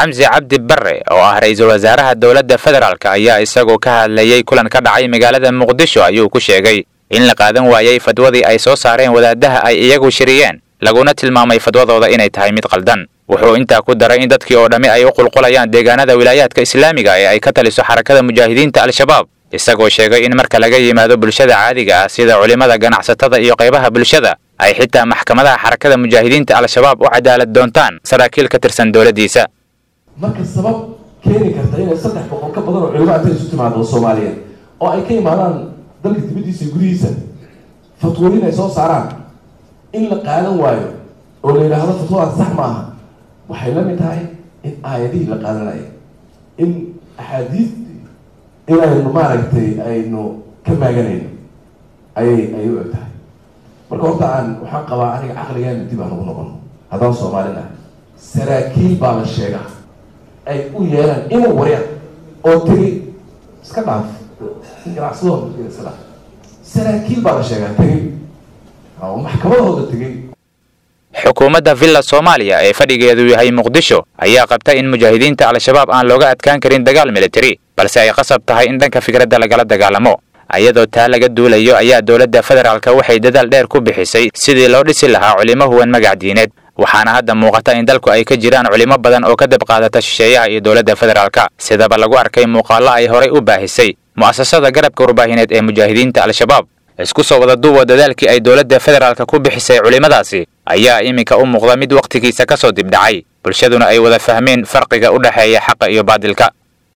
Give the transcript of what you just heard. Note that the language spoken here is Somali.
xamsi cabdi barre oo ah ra-iisul wasaaraha dowladda federaalk ayaa isagoo ka hadlayey kulan ka dhacay magaalada muqdisho ayuu ku sheegay in la qaadan waayey fadwadii ay soo saareen wadaadaha ay iyagu shiriyeen laguna tilmaamay fadwadooda inay tahay mid qaldan wuxuu intaa ku daray in dadkii oo dhammi ay u qulqulayaan deegaanada wilaayaadka islaamiga ee ay ka taliso xarakada mujaahidiinta al-shabaab isagoo sheegay in marka laga yimaado bulshada caadiga ah sida culimmada ganacsatada iyo qaybaha bulshada ay xitaa maxkamadaha xarakada mujaahidiinta al-shabaab u cadaalad doontaan saraakiil ka tirsan dowladdiisa marka sabab keeni karta inay saddex boqol ka badan oo culimo intay isu timaado soomaaliyeed oo ay ka imaadaan dalka dibaddiisa iyo gudihiisa fatwooyin ay soo saaraan in la qaadan waayo oo la yidhaahdo fatwadaas sax ma aha waxay la mid tahay in aayadihii la qaadanayo in axaadiistii inaynu maaragtay aynu ka maaganayno ayay ayay u eg tahay marka horta aan waxaan qabaa aniga caqligeena dib aan ugu noqono haddaan soomaalin ah saraakiil baa la sheegaa ay u yeelaan inuu waryaan oo tegay iska dhaaf ganacsadooda iska dhaaf saraakiil baa la sheegaa tegay oo maxkamadahooda tegay xukuumadda villa soomaaliya ee fadhigeedu yahay muqdisho ayaa qabta in mujaahidiinta al-shabaab aan looga adkaan karin dagaal militari balse ay qasab tahay in dhanka fikradda lagala dagaalamo ayadoo taa laga duulayo ayaa dowladda federaalka waxay dadaal dheer ku bixisay sidii loo dhisi lahaa culimo huwan magac diineed waxaana hadda muuqata in dalku ay ka jiraan culimo badan oo ka dab qaadata shisheeyaha iyo dowladda federaalka sidaba lagu arkay muuqaallo ay horay u baahisay mu'asasada garabka warbaahineed ee mujaahidiinta al-shabaab isku soo wada duuba dadaalkii ay dowladda federaalka ku bixisay culimmadaasi ayaa iminka u muuqda mid wakhtigiisa ka soo dibdhacay bulshaduna ay wada fahmeen farqiga u dhexeeya xaqa iyo baadilka